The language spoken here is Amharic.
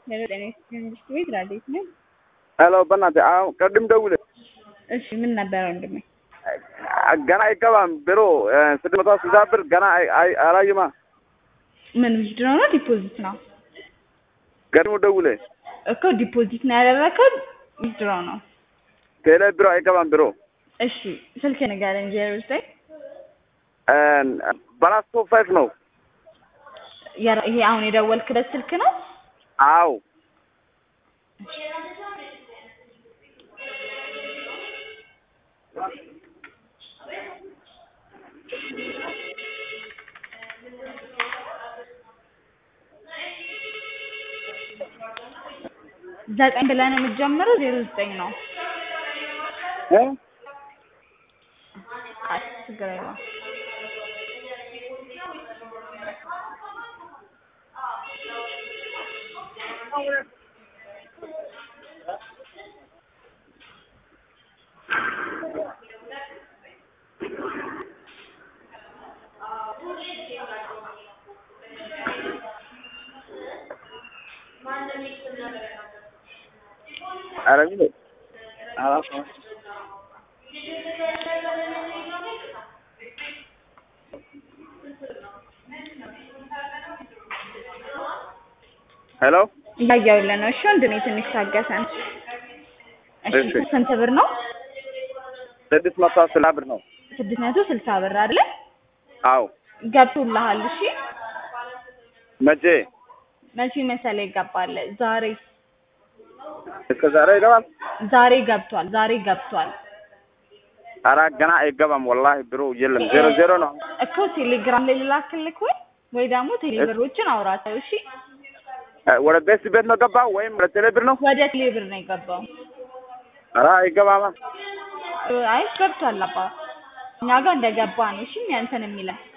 የዘጠኝ መንግስት ቤት ራዴት ነው። ሄሎ በእናትህ አሁን ቅድም ደውለህ እሺ ምን ነበረ ወንድሜ? ገና አይገባም ቢሮ ስድስት መቶ ስልሳ ብር ገና አይ- አይ- አላየማ ምን ዊዝድሮ ነው ዲፖዚት ነው? ቀድሞ ደውለህ እኮ ዲፖዚት ነው ያደረከው ዊዝድሮ ነው? ቴሌ ቢሮ አይገባም ቢሮ እሺ ስልክ ንገረኝ። ዜሮ ዘጠኝ በላስቶ ፋይፍ ነው የራ- ይሄ አሁን የደወልክበት ስልክ ነው? አው ዘጠኝ ብለህ ነው የምትጀምረው? ዜሮ ዘጠኝ ነው። እ? አይ ችግር የለውም። ኧረ ምን አላውቅም። ሄሎ እያየሁልህ ነው። እሺ ወንድሜ ትንሽ ታገሰን። እሺ እሺ። ስንት ብር ነው? ስድስት መቶ ስልሳ ብር ነው። ስድስት መቶ ስልሳ ብር አይደለ? አው ገብቶልሃል። እሺ መቼ መቼ መሰለህ ይገባል? ዛሬ እስከ ዛሬ ይገባል? ዛሬ ገብቷል። ዛሬ ገብቷል ኧረ ገና አይገባም። ወላሂ ቢሮ የለም ዜሮ ዜሮ ነው። እኮ ቴሌግራም ላይ ልላክልክ ወይ ወይ ደግሞ ቴሌብሮችን አውራቸው። እሺ እ፣ ወደ ቤት ቤት ነው ገባው ወይም ወደ ቴሌ ብር ነው? ወደ ቴሌብር ነው የገባው። ኧረ አይገባማ። አይ ገብቷል። አባ እኛ ጋር እንደገባ ነው። እሺ ያንተን የሚለን